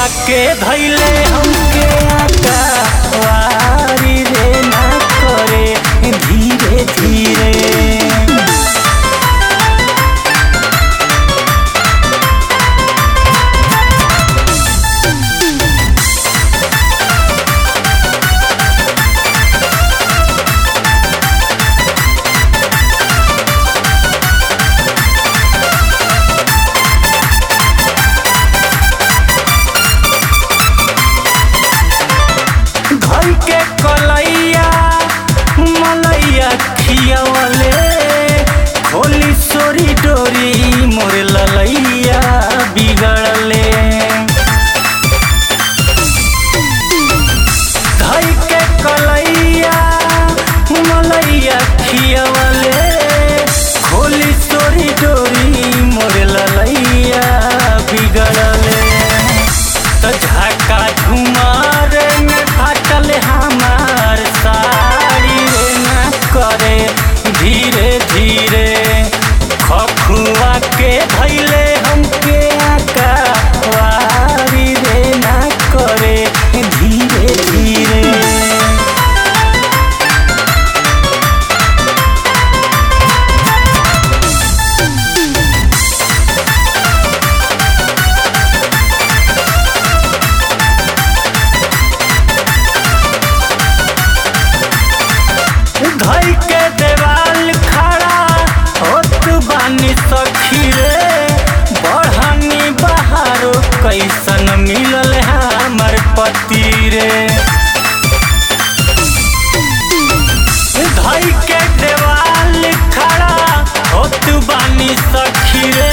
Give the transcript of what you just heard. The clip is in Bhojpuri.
के धैले हमके आकावारी रे ना करे धीरे धीरे घर के कलैया मलैया खियावले खोली सोरी डोरी मोर ललैया बिगड़ले घर के कलैया मलैया खियावले खोली सोरी डोरी मोर ललैया बिगड़ले त झाका झुमार में फाटल हमार साड़ी रे ना करे धीरे धीरे खखुआ के धैले हमके आका वारी रे ना करे धीरे धीरे घर के देवाल खड़ा होत बानी सखी रे बढ़नी बहारो कैसन मिलल हमर पति रे घर के देवाल खड़ा होत बानी सखी रे